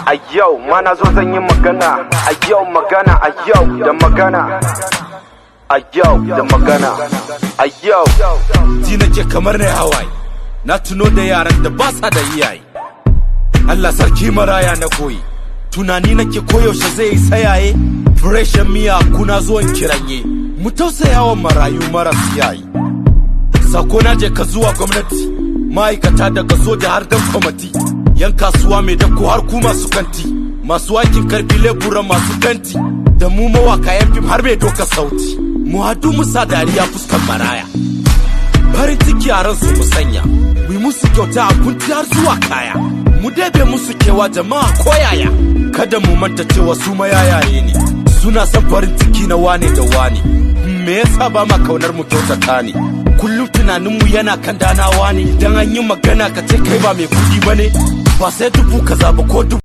a yau ma na zo zan yi magana a yau magana a yau da magana a yau da magana a yau ji nake kamar na hawaye na tuno da yaran da ba sa da iyaye Allah sarki maraya na koyi tunani nake koyaushe zai yi sayaye freshen miya kuna zuwan kiranye mu tausaya wa marayu maras yayi sako na je ka zuwa gwamnati ma'aikata daga soja har dan kwamati yan kasuwa mai dako har ku masu kanti masu aikin karfi lebura masu fenti da mu mawaka yan fim har mai doka sauti mu hadu mu sa dariya fuskan maraya farin ciki a ransu mu sanya mu yi musu kyauta a kunti har zuwa kaya mu dabe musu kewa jama'a koyaya kada mu manta cewa su mayayaye ne suna son farin ciki na wane da wane me yasa ba ma kaunar mu kyautata ne kullum tunaninmu yana kan danawa ne idan an yi magana ka ce kai ba mai kudi ba ne ba sai dubu kaza ba ko dubu